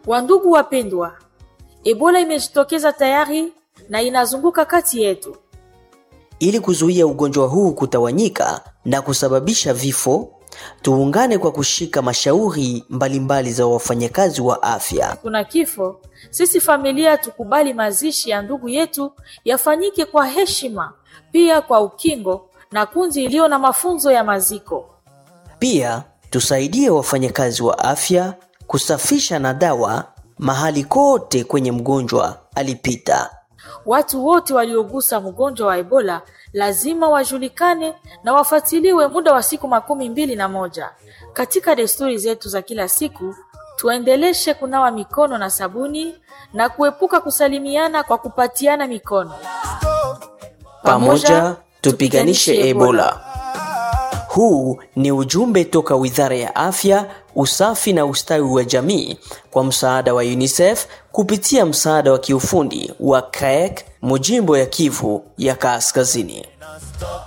Wandugu wapendwa, Ebola imejitokeza tayari na inazunguka kati yetu. Ili kuzuia ugonjwa huu kutawanyika na kusababisha vifo, tuungane kwa kushika mashauri mbalimbali za wafanyakazi wa afya. Kuna kifo, sisi familia tukubali mazishi ya ndugu yetu yafanyike kwa heshima, pia kwa ukingo na kundi iliyo na mafunzo ya maziko. Pia tusaidie wafanyakazi wa afya kusafisha na dawa mahali kote kwenye mgonjwa alipita. Watu wote waliogusa mgonjwa wa Ebola lazima wajulikane na wafuatiliwe muda wa siku makumi mbili na moja. Katika desturi zetu za kila siku, tuendeleshe kunawa mikono na sabuni na kuepuka kusalimiana kwa kupatiana mikono. Pamoja tupiganishe Ebola. Huu ni ujumbe toka Wizara ya Afya, Usafi na Ustawi wa Jamii kwa msaada wa UNICEF kupitia msaada wa kiufundi wa CREC, Mujimbo ya Kivu ya Kaskazini.